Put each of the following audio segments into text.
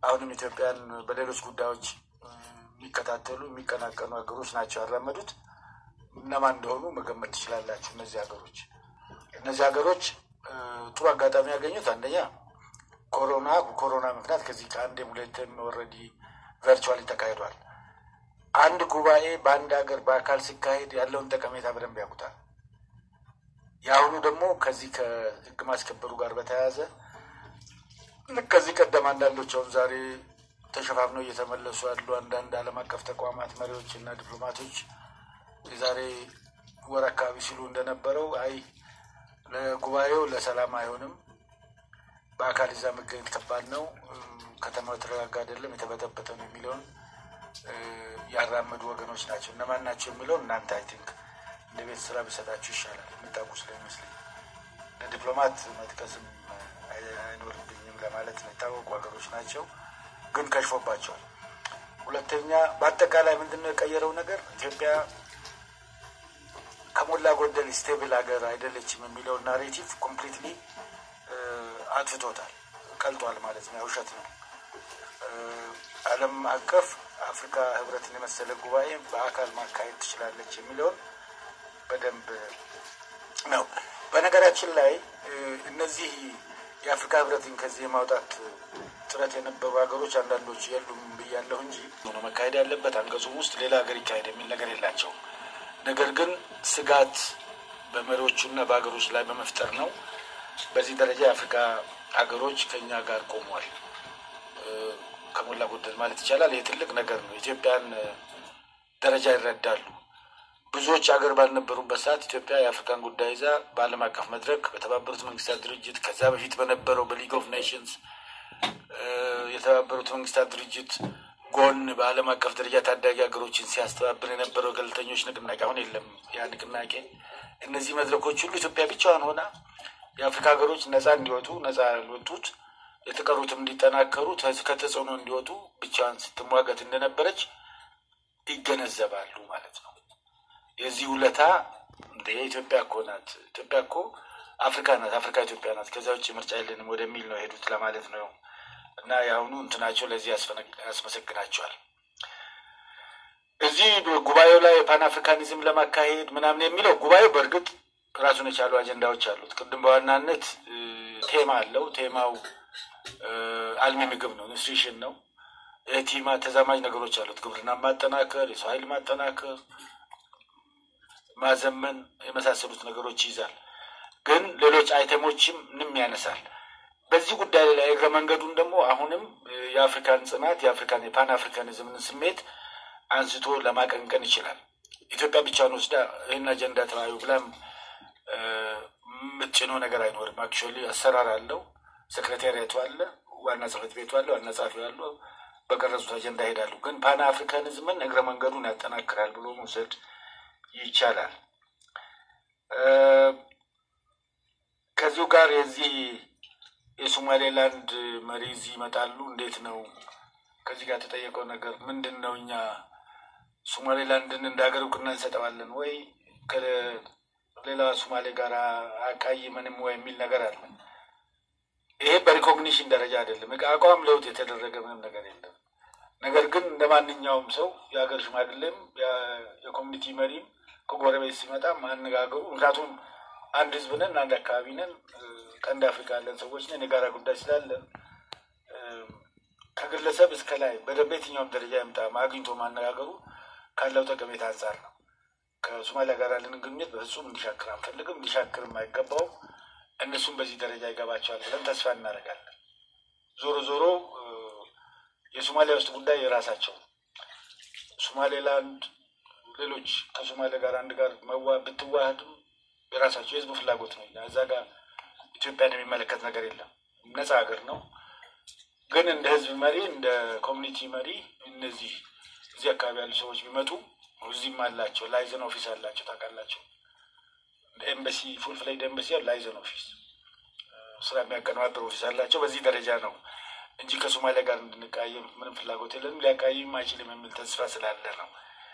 አሁንም ኢትዮጵያን በሌሎች ጉዳዮች የሚከታተሉ የሚቀናቀኑ ሀገሮች ናቸው ያራመዱት። እነማን እንደሆኑ መገመት ትችላላችሁ። እነዚህ ሀገሮች እነዚህ ሀገሮች ጥሩ አጋጣሚ ያገኙት አንደኛ ኮሮና ኮሮና ምክንያት ከዚህ ከአንዴም ሁለትም ኦልሬዲ ቨርቹዋሊ ተካሂዷል። አንድ ጉባኤ በአንድ ሀገር በአካል ሲካሄድ ያለውን ጠቀሜታ በደንብ ያውቁታል። የአሁኑ ደግሞ ከዚህ ከህግ ማስከበሩ ጋር በተያያዘ ልክ ከዚህ ቀደም አንዳንዶች አሁን ዛሬ ተሸፋፍነው እየተመለሱ ያሉ አንዳንድ ዓለም አቀፍ ተቋማት መሪዎች እና ዲፕሎማቶች የዛሬ ወር አካባቢ ሲሉ እንደነበረው አይ ለጉባኤው ለሰላም አይሆንም፣ በአካል እዛ መገኘት ከባድ ነው፣ ከተማው የተረጋጋ አይደለም፣ የተበጠበጠ ነው የሚለውን ያራመዱ ወገኖች ናቸው። እነማን ናቸው የሚለውን እናንተ አይ ቲንክ እንደ ቤት ስራ ቢሰጣችሁ ይሻላል። የምታውቁ ስለሚመስለኝ ለዲፕሎማት መጥቀስም አይኖርብኝም ለማለት ነው። የታወቁ ሀገሮች ናቸው፣ ግን ከሽፎባቸዋል። ሁለተኛ በአጠቃላይ ምንድን ነው የቀየረው ነገር ኢትዮጵያ ከሞላ ጎደል ስቴብል ሀገር አይደለችም የሚለውን ናሬቲቭ ኮምፕሊትሊ አጥፍቶታል፣ ቀልጧል ማለት ነው። ውሸት ነው። ዓለም አቀፍ አፍሪካ ህብረትን የመሰለ ጉባኤ በአካል ማካሄድ ትችላለች የሚለውን በደንብ ነው። በነገራችን ላይ እነዚህ የአፍሪካ ህብረትን ከዚህ የማውጣት ጥረት የነበሩ ሀገሮች አንዳንዶች የሉም ብያለሁ እንጂ ሆኖ መካሄድ ያለበት አንቀጹም ውስጥ ሌላ ሀገር ይካሄድ የሚል ነገር የላቸውም። ነገር ግን ስጋት በመሪዎቹና በሀገሮች ላይ በመፍጠር ነው። በዚህ ደረጃ የአፍሪካ ሀገሮች ከኛ ጋር ቆሟል ከሞላ ጎደል ማለት ይቻላል። ይህ ትልቅ ነገር ነው። ኢትዮጵያን ደረጃ ይረዳሉ። ብዙዎች ሀገር ባልነበሩበት ሰዓት ኢትዮጵያ የአፍሪካን ጉዳይ ይዛ በዓለም አቀፍ መድረክ በተባበሩት መንግስታት ድርጅት ከዛ በፊት በነበረው በሊግ ኦፍ ኔሽንስ የተባበሩት መንግስታት ድርጅት ጎን በዓለም አቀፍ ደረጃ ታዳጊ ሀገሮችን ሲያስተባብር የነበረው ገለልተኞች ንቅናቄ አሁን የለም። ያ ንቅናቄ እነዚህ መድረኮች ሁሉ ኢትዮጵያ ብቻዋን ሆና የአፍሪካ ሀገሮች ነፃ እንዲወጡ ነፃ ያልወጡት የተቀሩትም እንዲጠናከሩ ከተጽዕኖ እንዲወጡ ብቻዋን ስትሟገት እንደነበረች ይገነዘባሉ ማለት ነው። የዚህ ውለታ እንደ ኢትዮጵያ እኮ ናት። ኢትዮጵያ እኮ አፍሪካ ናት። አፍሪካ ኢትዮጵያ ናት። ከዚያ ውጭ ምርጫ የለንም ወደሚል ነው የሄዱት ለማለት ነው። እና የአሁኑ እንትናቸው ለዚህ ያስመሰግናቸዋል። እዚህ ጉባኤው ላይ ፓን አፍሪካኒዝም ለማካሄድ ምናምን የሚለው ጉባኤው በእርግጥ ራሱን የቻሉ አጀንዳዎች አሉት። ቅድም በዋናነት ቴማ አለው። ቴማው አልሚ ምግብ ነው፣ ኒውትሪሽን ነው። ቲማ ተዛማጅ ነገሮች አሉት። ግብርና ማጠናከር፣ የሰው ኃይል ማጠናከር፣ ማዘመን የመሳሰሉት ነገሮች ይይዛል። ግን ሌሎች አይተሞችም ንም ያነሳል። በዚህ ጉዳይ ላይ እግረ መንገዱን ደግሞ አሁንም የአፍሪካን ጽናት የአፍሪካን የፓን አፍሪካኒዝምን ስሜት አንስቶ ለማቀንቀን ይችላል። ኢትዮጵያ ብቻውን ወስዳ ይህን አጀንዳ ተወያዩ ብላም የምትጭነው ነገር አይኖርም። አክቹዋሊ አሰራር አለው። ሴክሬታሪያቱ አለ፣ ዋና ጽሕፈት ቤቱ አለ፣ ዋና ጸሐፊው አለ። በቀረጹት አጀንዳ ይሄዳሉ። ግን ፓን አፍሪካኒዝምን እግረ መንገዱን ያጠናክራል ብሎ መውሰድ ይቻላል። ከዚሁ ጋር የዚህ የሶማሌላንድ መሪ እዚህ ይመጣሉ። እንዴት ነው ከዚህ ጋር የተጠየቀው ነገር ምንድን ነው? እኛ ሶማሌላንድን እንደ ሀገር እውቅና እንሰጠዋለን ወይ ከሌላ ሶማሌ ጋር አቃይመንም ወይ የሚል ነገር አለ። ይሄ በሪኮግኒሽን ደረጃ አይደለም። አቋም ለውጥ የተደረገ ምንም ነገር የለም። ነገር ግን እንደ ማንኛውም ሰው የሀገር ሽማግሌም የኮሚኒቲ መሪም ከጎረቤት ሲመጣ ማነጋገሩ ምክንያቱም አንድ ህዝብ ነን፣ አንድ አካባቢ ነን፣ ቀንድ አፍሪካ ያለን ሰዎች ነን። የጋራ ጉዳይ ስላለን ከግለሰብ እስከ ላይ በየትኛውም ደረጃ ይምጣ አግኝቶ ማነጋገሩ ካለው ጠቀሜታ አንጻር ነው። ከሶማሊያ ጋር ያለንን ግንኙነት በፍጹም እንዲሻክር አንፈልግም፣ እንዲሻክርም አይገባውም። እነሱም በዚህ ደረጃ ይገባቸዋል ብለን ተስፋ እናደርጋለን። ዞሮ ዞሮ የሶማሊያ ውስጥ ጉዳይ የራሳቸው ሶማሌላንድ ሌሎች ከሶማሊያ ጋር አንድ ጋር መዋ ብትዋህድም የራሳቸው የህዝቡ ፍላጎት ነው። እዛ ጋር ኢትዮጵያን የሚመለከት ነገር የለም። ነፃ ሀገር ነው። ግን እንደ ህዝብ መሪ እንደ ኮሚኒቲ መሪ እነዚህ እዚህ አካባቢ ያሉ ሰዎች ቢመጡ እዚህም አላቸው ላይዘን ኦፊስ አላቸው ታውቃላቸው። ኤምባሲ ፉል ፍላይድ ኤምባሲ ላይዘን ኦፊስ ስራ የሚያቀነባበር ኦፊስ አላቸው። በዚህ ደረጃ ነው እንጂ ከሶማሊያ ጋር እንድንቃየም ምንም ፍላጎት የለንም። ሊያቃይም አይችልም የሚል ተስፋ ስላለ ነው።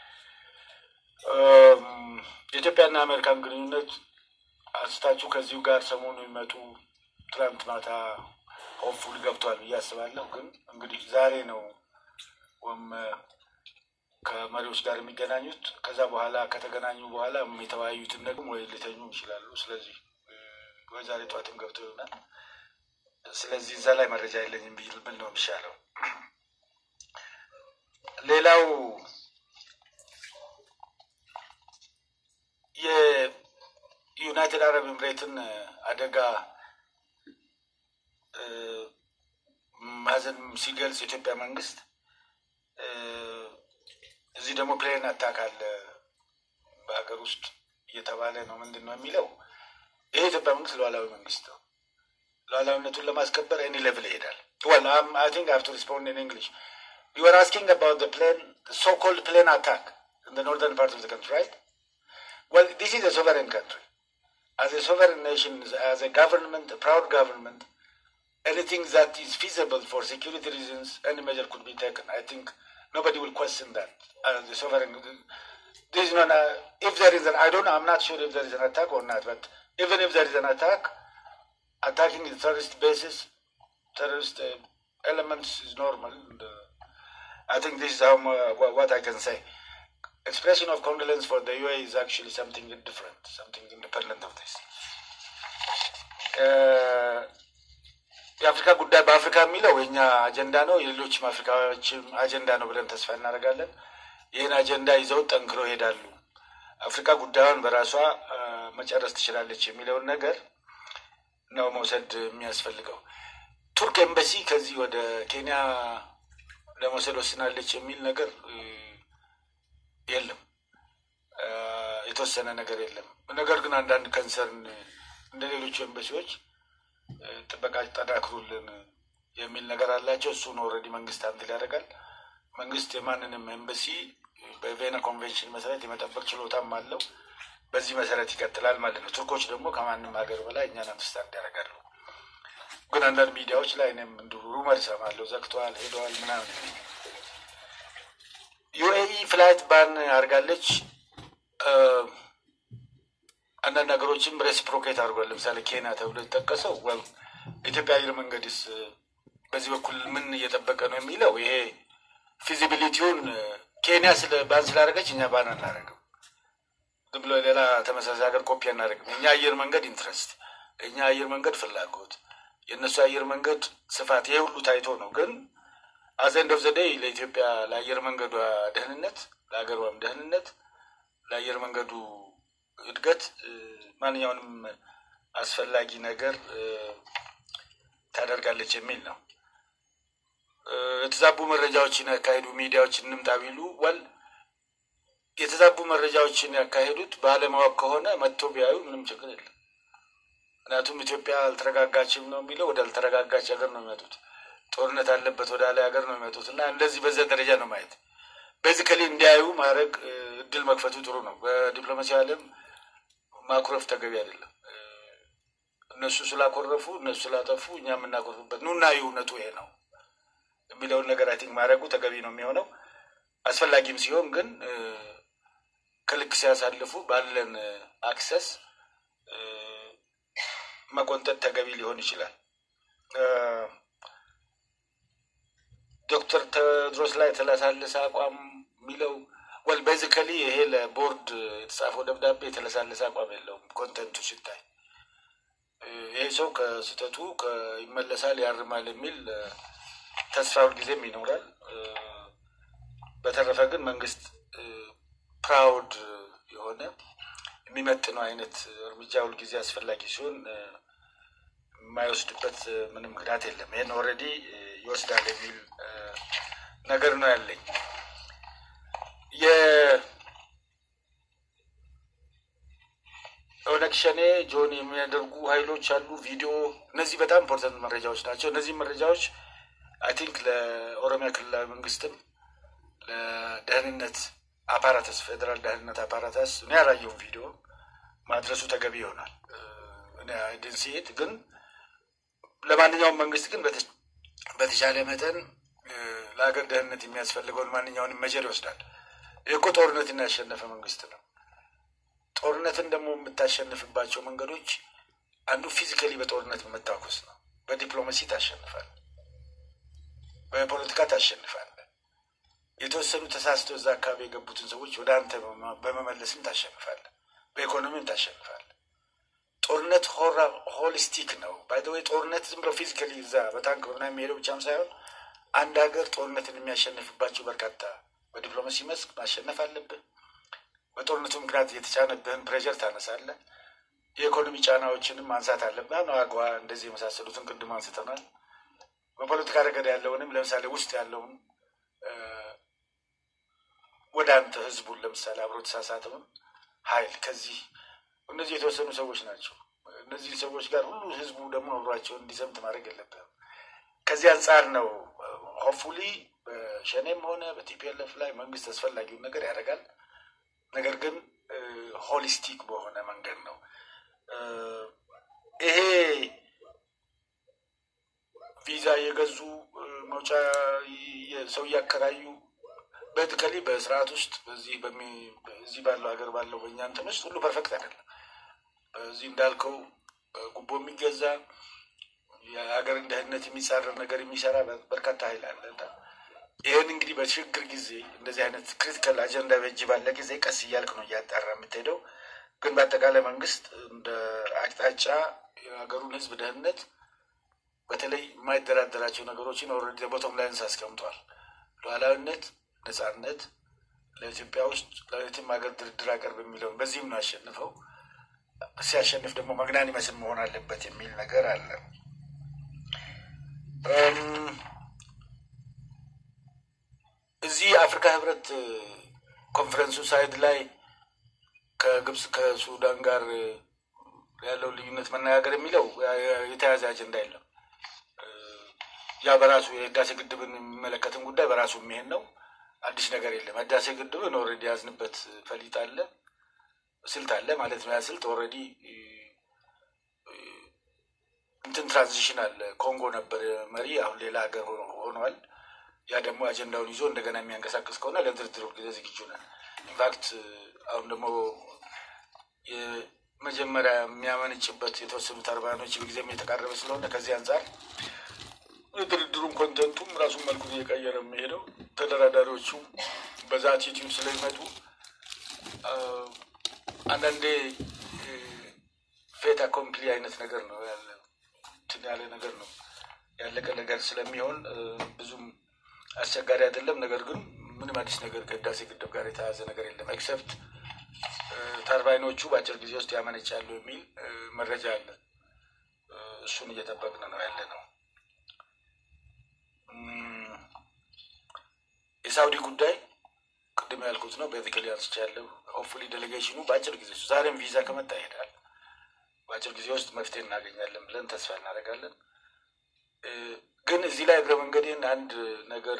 የኢትዮጵያና አሜሪካን ግንኙነት አንስታችሁ ከዚሁ ጋር ሰሞኑ የሚመጡ ትናንት ማታ ሆፕፉሊ ገብቷል ብዬ አስባለሁ። ግን እንግዲህ ዛሬ ነው ወይም ከመሪዎች ጋር የሚገናኙት። ከዛ በኋላ ከተገናኙ በኋላ የተወያዩትን ደግሞ ወይ ሊተኙ ይችላሉ። ስለዚህ ወይ ዛሬ ጠዋትም ገብቶ ይሆናል። ስለዚህ እዛ ላይ መረጃ የለኝም ቢል ብል ነው የሚሻለው። ሌላው የዩናይትድ አረብ ኤምሬትን አደጋ ማዘን ሲገልጽ የኢትዮጵያ መንግስት እዚህ ደግሞ ፕሌን አታክ አለ በሀገር ውስጥ እየተባለ ነው። ምንድን ነው የሚለው? ይሄ የኢትዮጵያ መንግስት ሉዓላዊ መንግስት ነው። ሉዓላዊነቱን ለማስከበር ኤኒ ሌቭል ይሄዳል። ወል አይ ቲንክ ሀቭ ቱ ሪስፖንድ ኢን እንግሊሽ ዩ አር አስኪንግ አባውት ፕሌን ሶ ኮልድ ፕሌን አታክ ኢን ኖርዘርን ፓርት ኦፍ ካንትሪ ራይት Well, this is a sovereign country. As a sovereign nation, as a government, a proud government, anything that is feasible for security reasons, any measure could be taken. I think nobody will question that. As a sovereign, this is not a, if there is an, I don't know, I'm not sure if there is an attack or not, but even if there is an attack, attacking the terrorist bases, terrorist uh, elements is normal. And, uh, I think this is how, uh, what I can say. expression of condolence for the UAE is actually something different, something independent of this. የአፍሪካ ጉዳይ በአፍሪካ የሚለው የኛ አጀንዳ ነው፣ የሌሎችም አፍሪካዎችም አጀንዳ ነው ብለን ተስፋ እናደርጋለን። ይህን አጀንዳ ይዘው ጠንክሮ ይሄዳሉ። አፍሪካ ጉዳዩን በራሷ መጨረስ ትችላለች የሚለውን ነገር ነው መውሰድ የሚያስፈልገው። ቱርክ ኤምባሲ ከዚህ ወደ ኬንያ ለመውሰድ ወስናለች የሚል ነገር የለም። የተወሰነ ነገር የለም። ነገር ግን አንዳንድ ከንሰርን እንደ ሌሎቹ ኤምባሲዎች ጥበቃ ጠናክሩልን የሚል ነገር አላቸው። እሱን ኦልሬዲ መንግስት አንትል ያደርጋል። መንግስት የማንንም ኤምባሲ በቬና ኮንቬንሽን መሰረት የመጠበቅ ችሎታም አለው። በዚህ መሰረት ይቀጥላል ማለት ነው። ቱርኮች ደግሞ ከማንም ሀገር በላይ እኛን አንደርስታንድ ያደርጋሉ። ግን አንዳንድ ሚዲያዎች ላይ እኔም እንዲሁ ሩመር ይሰማለሁ፣ ዘግተዋል፣ ሄደዋል ምናምን ዩኤኢ ፍላይት ባን አድርጋለች። አንዳንድ ሀገሮችም ሬሲፕሮኬት አድርጓል። ለምሳሌ ኬንያ ተብሎ የተጠቀሰው ኢትዮጵያ አየር መንገድስ በዚህ በኩል ምን እየጠበቀ ነው የሚለው ይሄ ፊዚቢሊቲውን ኬንያ ስለ ባን ስላደረገች እኛ ባን አናደርግም። ዝም ብሎ ሌላ ተመሳሳይ ሀገር ኮፒ አናደርግም። እኛ አየር መንገድ ኢንትረስት፣ እኛ አየር መንገድ ፍላጎት፣ የእነሱ አየር መንገድ ስፋት ይሄ ሁሉ ታይቶ ነው ግን አዘንድ ኦፍ ዘደይ ለኢትዮጵያ ለአየር መንገዷ ደህንነት ለሀገሯም ደህንነት ለአየር መንገዱ እድገት ማንኛውንም አስፈላጊ ነገር ታደርጋለች የሚል ነው። የተዛቡ መረጃዎችን ያካሄዱ ሚዲያዎች እንምጣ ቢሉ ወል የተዛቡ መረጃዎችን ያካሄዱት ባለማወቅ ከሆነ መጥቶ ቢያዩ ምንም ችግር የለም። ምክንያቱም ኢትዮጵያ አልተረጋጋችም ነው የሚለው ወደ አልተረጋጋች ሀገር ነው የሚመጡት ጦርነት አለበት ወደ ላይ ሀገር ነው የሚመጡት እና እንደዚህ በዛ ደረጃ ነው ማየት። ቤዚካሊ እንዲያዩ ማድረግ እድል መክፈቱ ጥሩ ነው። በዲፕሎማሲ ዓለም ማኩረፍ ተገቢ አይደለም። እነሱ ስላኮረፉ እነሱ ስላጠፉ እኛ የምናኮርፍበት ኑና እውነቱ ይሄ ነው የሚለውን ነገር አይ ቲንክ ማድረጉ ተገቢ ነው የሚሆነው። አስፈላጊም ሲሆን ግን ከልክ ሲያሳልፉ ባለን አክሰስ መቆንጠጥ ተገቢ ሊሆን ይችላል። ዶክተር ቴዎድሮስ ላይ የተለሳለሰ አቋም የሚለው ወል ቤዚካሊ ይሄ ለቦርድ የተጻፈው ደብዳቤ የተለሳለሰ አቋም የለውም። ኮንተንቱ ሲታይ ይሄ ሰው ከስህተቱ ይመለሳል፣ ያርማል የሚል ተስፋ ሁልጊዜም ይኖራል። በተረፈ ግን መንግስት ፕራውድ የሆነ የሚመጥነው አይነት እርምጃ ሁልጊዜ አስፈላጊ ሲሆን የማይወስድበት ምንም ምክንያት የለም። ይህን ኦልሬዲ ይወስዳል የሚል ነገር ነው ያለኝ። የኦነግ ሸኔ ጆን የሚያደርጉ ኃይሎች አሉ። ቪዲዮ፣ እነዚህ በጣም ኢምፖርታንት መረጃዎች ናቸው። እነዚህ መረጃዎች አይ ቲንክ ለኦሮሚያ ክልላዊ መንግስትም ለደህንነት አፓራተስ ፌዴራል ደህንነት አፓራተስ እኔ ያላየውን ቪዲዮ ማድረሱ ተገቢ ይሆናል። እኔ አይደንሲት ግን ለማንኛውም መንግስት ግን በተቻለ መጠን ለሀገር ደህንነት የሚያስፈልገውን ማንኛውንም መጀር ይወስዳል። ይህ እኮ ጦርነትን ያሸነፈ መንግስት ነው። ጦርነትን ደግሞ የምታሸንፍባቸው መንገዶች አንዱ ፊዚካሊ በጦርነት መታኮስ ነው። በዲፕሎማሲ ታሸንፋል፣ በፖለቲካ ታሸንፋል። የተወሰኑ ተሳስቶ እዛ አካባቢ የገቡትን ሰዎች ወደ አንተ በመመለስም ታሸንፋል፣ በኢኮኖሚም ታሸንፋል። ጦርነት ሆሊስቲክ ነው። ባይዘወይ ጦርነት ዝም ብሎ ፊዚካሊ እዛ በታንክ በምናምን የሚሄደው ብቻም ሳይሆን አንድ ሀገር ጦርነትን የሚያሸንፍባቸው በርካታ በዲፕሎማሲ መስክ ማሸነፍ አለብህ። በጦርነቱ ምክንያት የተጫነብህን ፕሬዠር ታነሳለህ። የኢኮኖሚ ጫናዎችንም ማንሳት አለብህ። ነው አግዋ እንደዚህ የመሳሰሉትን ቅድም አንስተናል። በፖለቲካ ረገድ ያለውንም ለምሳሌ ውስጥ ያለውን ወደ አንተ ህዝቡን ለምሳሌ አብሮ ተሳሳተውን ሀይል ከዚህ እነዚህ የተወሰኑ ሰዎች ናቸው። እነዚህ ሰዎች ጋር ሁሉ ህዝቡ ደግሞ አብሯቸውን እንዲዘምት ማድረግ የለብህም። ከዚህ አንጻር ነው ሆፕፉሊ በሸኔም ሆነ በቲፒኤልኤፍ ላይ መንግስት አስፈላጊውን ነገር ያደርጋል። ነገር ግን ሆሊስቲክ በሆነ መንገድ ነው ይሄ ቪዛ የገዙ መውጫ ሰው እያከራዩ በትከሊ በስርዓት ውስጥ በዚህ እዚህ ባለው ሀገር ባለው በእኛ እንትን ውስጥ ሁሉ ፐርፌክት አይደለም። በዚህ እንዳልከው ጉቦ የሚገዛ የሀገርን ደህንነት የሚጻረር ነገር የሚሰራ በርካታ ኃይል አለ። ይህን እንግዲህ በሽግግር ጊዜ እንደዚህ አይነት ክሪቲካል አጀንዳ በእጅ ባለ ጊዜ ቀስ እያልክ ነው እያጣራ የምትሄደው። ግን በአጠቃላይ መንግስት እንደ አቅጣጫ የሀገሩን ህዝብ ደህንነት በተለይ የማይደራደራቸው ነገሮችን ኦልሬዲ ቦቶም ላይንስ አስቀምጧል። ሉዓላዊነት፣ ነጻነት ለኢትዮጵያ ውስጥ ለየትም ሀገር ድርድር አቀርብ የሚለውን በዚህም ነው ያሸንፈው። ሲያሸንፍ ደግሞ መግናን ይመስል መሆን አለበት የሚል ነገር አለ። እዚህ አፍሪካ ህብረት ኮንፈረንሱ ሳይድ ላይ ከግብፅ ከሱዳን ጋር ያለው ልዩነት መነጋገር የሚለው የተያዘ አጀንዳ የለም። ያ በራሱ የህዳሴ ግድብን የሚመለከትን ጉዳይ በራሱ የሚሄድ ነው። አዲስ ነገር የለም። ህዳሴ ግድብን ኦልሬዲ ያዝንበት ፈሊጥ አለ፣ ስልት አለ ማለት ነው። ያ ስልት ኦልሬዲ እንትን ትራንዚሽን አለ። ኮንጎ ነበር መሪ፣ አሁን ሌላ ሀገር ሆኗል። ያ ደግሞ አጀንዳውን ይዞ እንደገና የሚያንቀሳቅስ ከሆነ ለድርድር ጊዜ ዝግጁ ነን። ኢንፋክት አሁን ደግሞ የመጀመሪያ የሚያመነጭበት የተወሰኑ ተርባኖች ጊዜም የተቃረበ ስለሆነ ከዚህ አንጻር የድርድሩን ኮንተንቱም ራሱን መልኩን እየቀየረ የሚሄደው ተደራዳሪዎቹ በዛ አቲቲዩድ ስለሚመጡ አንዳንዴ ፌት አኮምፕሊ አይነት ነገር ነው ያለ እንትን ያለ ነገር ነው ያለቀ ነገር ስለሚሆን ብዙም አስቸጋሪ አይደለም። ነገር ግን ምንም አዲስ ነገር ከህዳሴ ግድብ ጋር የተያዘ ነገር የለም ኤክሰፕት ተርባይኖቹ በአጭር ጊዜ ውስጥ ያመነጫሉ የሚል መረጃ አለ። እሱን እየጠበቅን ነው ያለ ነው። የሳውዲ ጉዳይ ቅድም ያልኩት ነው። ቤዚካሊ አንስቻለሁ። ሆፕፉሊ ዴሌጌሽኑ በአጭር ጊዜ ውስጥ ዛሬም ቪዛ ከመጣ ይሄዳል። በአጭር ጊዜ ውስጥ መፍትሄ እናገኛለን ብለን ተስፋ እናደርጋለን። ግን እዚህ ላይ እግረ መንገዴን አንድ ነገር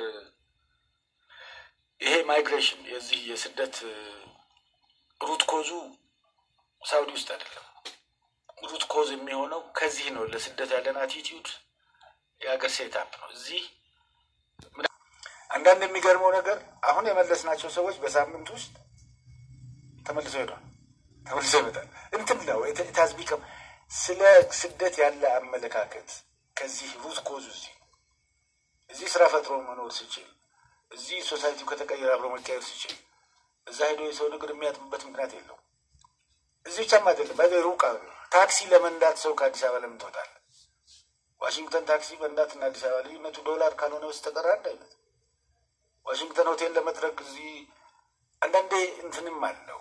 ይሄ ማይግሬሽን የዚህ የስደት ሩት ኮዙ ሳውዲ ውስጥ አይደለም። ሩት ኮዝ የሚሆነው ከዚህ ነው። ለስደት ያለን አቲቲዩድ የሀገር ሴታፕ ነው። እዚህ አንዳንድ የሚገርመው ነገር አሁን የመለስናቸው ሰዎች በሳምንት ውስጥ ተመልሰው ሄዷል። ተመልሰው ይመጣል። እንትን ነው ታዝቢከም ስለ ስደት ያለ አመለካከት ከዚህ ሩት ኮዙ እዚህ እዚህ ስራ ፈጥሮ መኖር ሲችል እዚህ ሶሳይቲው ከተቀየረ አብሮ መቀየር ሲችል እዛ ሄዶ የሰው ንግድ የሚያጥምበት ምክንያት የለው። እዚህ ብቻም አይደለም። በ ሩቅ ታክሲ ለመንዳት ሰው ከአዲስ አበባ ለምን ትወጣለህ? ዋሽንግተን ታክሲ መንዳት እና አዲስ አበባ ልዩነቱ ዶላር ካልሆነ በስተቀር አንድ አይነት። ዋሽንግተን ሆቴል ለመድረግ እዚህ አንዳንዴ እንትንም አለው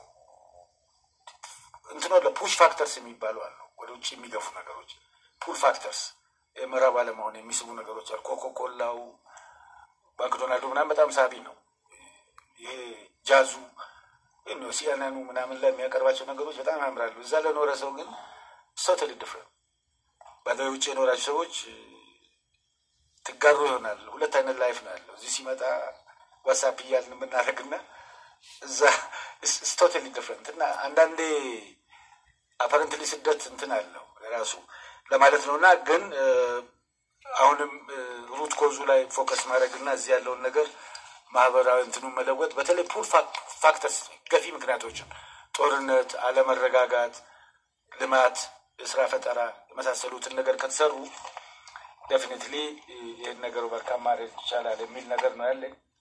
እንትኖ ፑሽ ፋክተርስ የሚባሉ አሉ። ወደ ውጭ የሚገፉ ነገሮች ፑል ፋክተርስ የምዕራብ አለመሆን የሚስቡ ነገሮች አሉ። ኮኮኮላው ማክዶናልዱ ምናምን በጣም ሳቢ ነው። ይሄ ጃዙ ሲያነኑ ምናምን ላይ የሚያቀርባቸው ነገሮች በጣም ያምራሉ። እዛ ለኖረ ሰው ግን ሶተሊ ዲፍረንት ባለ ውጭ የኖራቸው ሰዎች ትጋሩ ይሆናል። ሁለት አይነት ላይፍ ነው ያለው። እዚህ ሲመጣ ዋትሳፕ እያልን የምናደርግና እዛ ቶታሊ ዲፍረንት እና አንዳንዴ አፐረንትሊ ስደት እንትን አለው የራሱ ለማለት ነው እና ግን አሁንም ሩት ኮዙ ላይ ፎከስ ማድረግ እና እዚህ ያለውን ነገር ማህበራዊ እንትኑ መለወጥ በተለይ ፑል ፋክተርስ ገፊ ምክንያቶችን ጦርነት፣ አለመረጋጋት፣ ልማት፣ የስራ ፈጠራ የመሳሰሉትን ነገር ከተሰሩ ዴፊኒትሊ ይህን ነገር ኦቨርካም ማድረግ ይቻላል የሚል ነገር ነው ያለኝ።